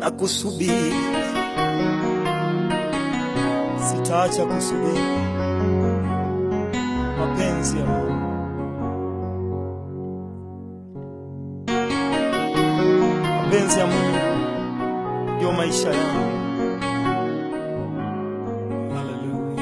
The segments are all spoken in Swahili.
na kusubiri, sitaacha kusubiri mapenzi ya Mungu. Mapenzi ya Mungu ndio maisha yangu. Haleluya.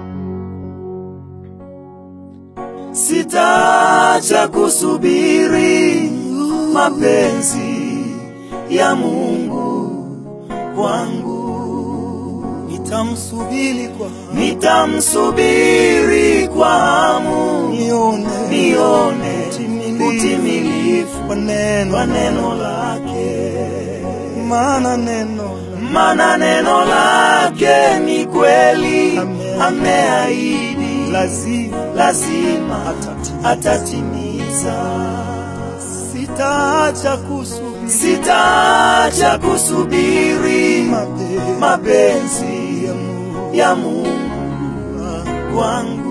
Sitaacha kusubiri mapenzi ya Mungu kwangu, nitamsubiri kwa nitamsubiri kwa hamu, nione nione utimilifu wa neno wa neno lake, maana neno maana neno lake ni kweli, ameahidi lazima lazima atatimiza. Sitaacha kusubiri, sitaacha kusubiri mapenzi ya Mungu kwangu,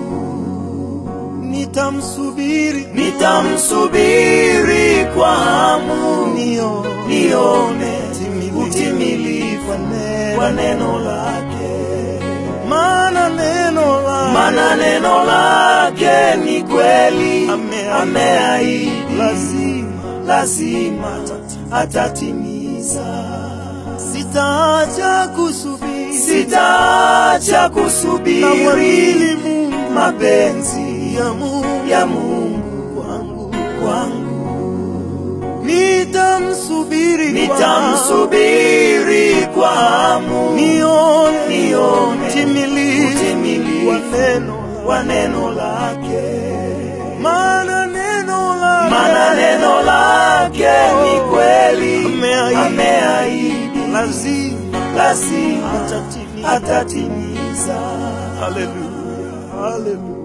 nitamsubiri, nitamsubiri kwa hamu, nione utimilifu wa neno lake, maana neno lake maana neno lake ni kweli, ameahidi lazima lazima atatimiza. Sitaacha kusubiri, sitaacha kusubiri mapenzi ya Mungu, ya Mungu kwangu, kwangu nitamsubiri, nitamsubiri kwa hamu, nione, nione utimilifu wa neno wa neno lake, maana neno lake maana neno lake ni kweli, ameahidi lazima lazima atatimiza. Haleluya, haleluya.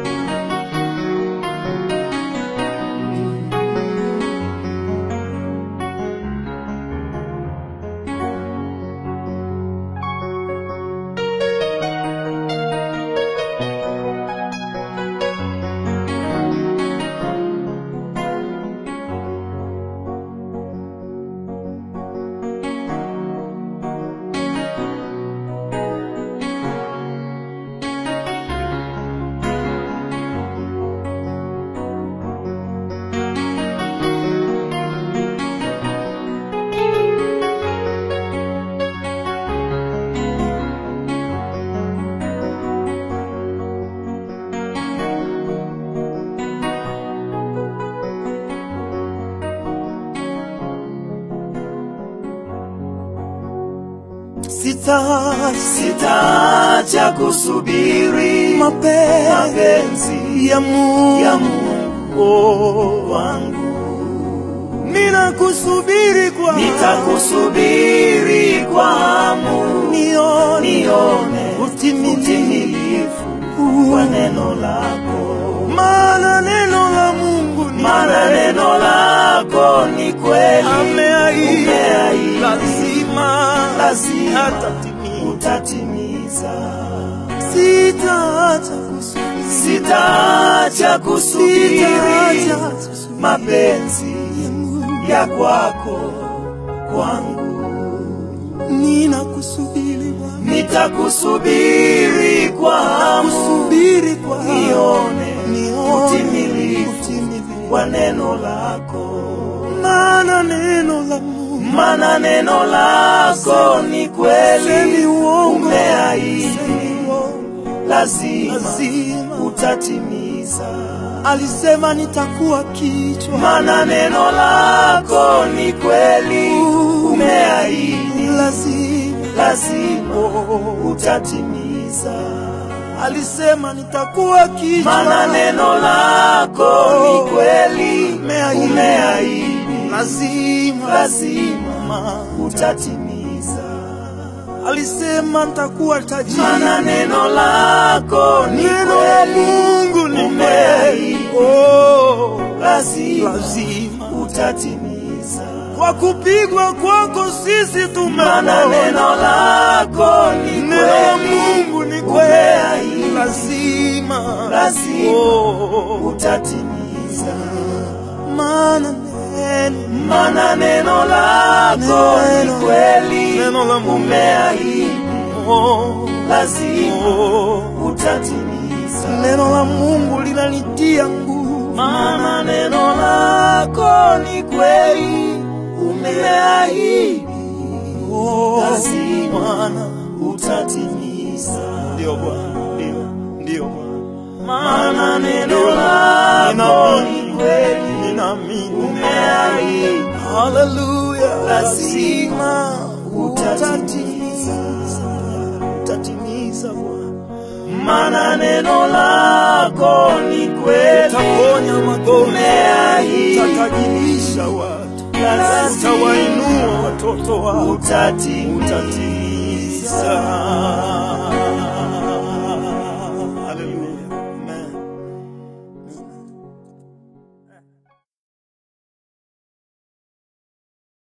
Sitaacha sitaacha kusubiri mapenzi ya Mungu ya Mungu wangu, ninakusubiri kwa nitakusubiri kwa hamu, nione nione utimilifu wa neno lako, maana neno la Mungu ni maana neno lako ni kweli, ameahidi lazima lazima utatimiza. Sitaacha kusubiri, sitaacha kusubiri mapenzi ya kwako kwangu, ninakusubiri Bwana, nitakusubiri kwa hamu, kusubiri kwa hamu, nione nione utimilifu wa neno lako, maana neno la Mungu maana neno lako ni kweli, umeahidi lazima, lazima utatimiza. Alisema nitakuwa kichwa, maana neno lako ni kweli, umeahidi lazima, lazima utatimiza. Alisema nitakuwa kichwa, maana neno lako ni kweli, umeahidi lazima, lazima utatimiza. Alisema nitakuwa tajiri, maana neno lako ni kweli, Mungu ni kweli, oh, lazima, lazima utatimiza. Kwa kupigwa kwako sisi tumeona, neno lako ni kweli, Mungu ni kweli, lazima, lazima oh, utatimiza maana neno maana neno lako lako ni kweli, Neno la Mungu. umeahidi Oh, lazima oh. utatimiza. Neno la Mungu linanitia nguvu. Maana neno lako ni kweli, umeahidi Oh, lazima Bwana. utatimiza. Ndio Bwana, ndio, ndio Bwana. Maana neno Ndio. lako ni Ninaamini, kweli, ninaamini. umeahidi Haleluya, lazima utatimiza, utatimiza Bwana. maana neno lako ni kweli, Utaponya magonjwa, umeahidi utatajirisha watu, lazima utawainua watoto wako, utatimiza. utatimiza.